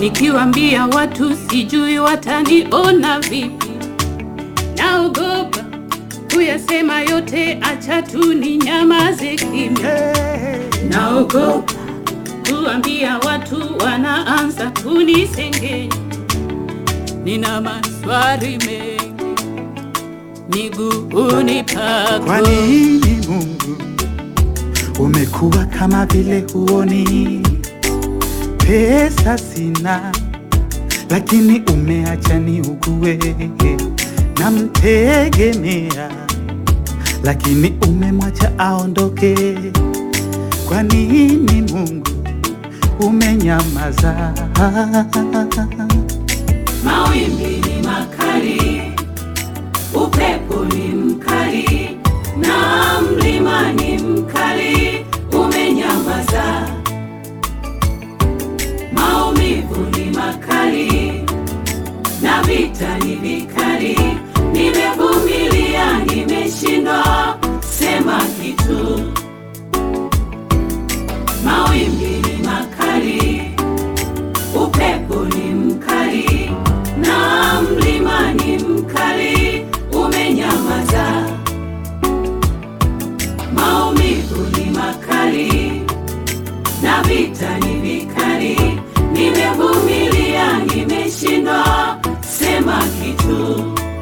Nikiwaambia watu sijui wataniona vipi, naogopa kuyasema yote, acha tu ni nyamaze kimya. Naogopa kuambia watu, wanaanza kunisengenya. Nina maswali mengi miguuni Kwa pako. nini Mungu umekuwa kama vile huoni? Pesa sina, lakini umeacha niugue. Namtegemea, lakini umemwacha aondoke. Kwa nini Mungu umenyamaza? Mawimbi ni makali, upepo ni mkali, na mlima ni mkali, umenyamaza. Maumivu ni makali, na vita ni vikali, nimevumilia, nimeshindwa sema kitu. Mawimbi ni makali, upepo ni mkali na mlima ni mkali, umenyamaza. Maumivu ni makali na vita ni vikali, nimevumilia, nimeshindwa sema kitu.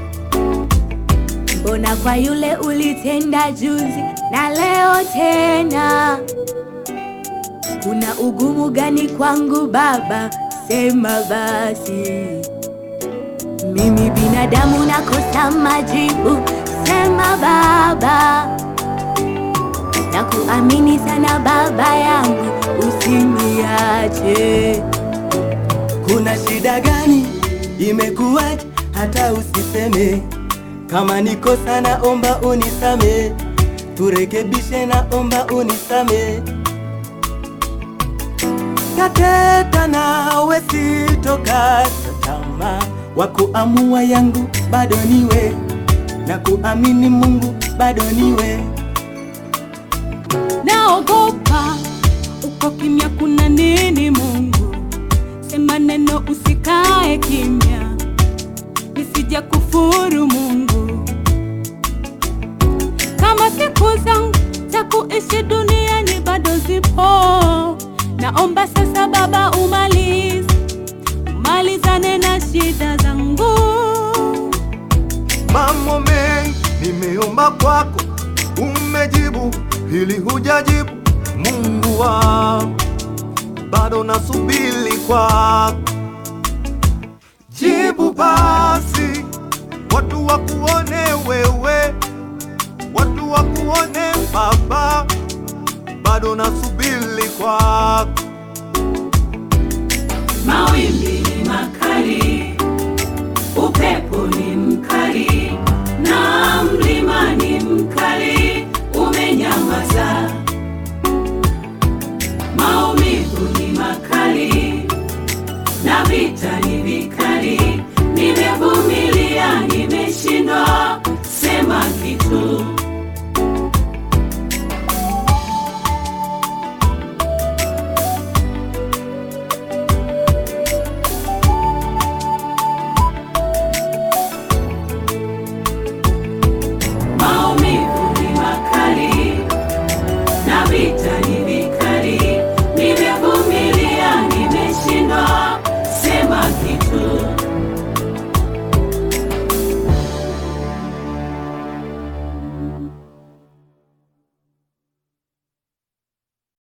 Mbona kwa yule ulitenda juzi na leo tena? Kuna ugumu gani kwangu Baba? Sema basi. Mimi binadamu nakosa majibu, sema Baba. Nakuamini sana Baba yangu, usiniache. Kuna shida gani? Imekuwaje hata usiseme? Kama niko sana, omba unisame, turekebishe, na omba unisame. Tateta nawe sitokata tamaa, wa kuamua yangu bado niwe, na kuamini Mungu bado niwe. Naogopa uko kimya, kuna nini? Mungu sema neno, usikae kimya, nisija kufuru Mungu. Kama siku zangu za kuishi duniani bado zipo, naomba sasa Baba umalize, umalizane na shida zangu. Mambo mengi nimeomba kwako, umejibu, hili hujajibu. Mungu wangu, bado nasubiri kwako, jibu basi, watu wakuone wewe, watu wakuone Baba, bado nasubiri kwako. Mawimbi ni makali, upepo ni mkali,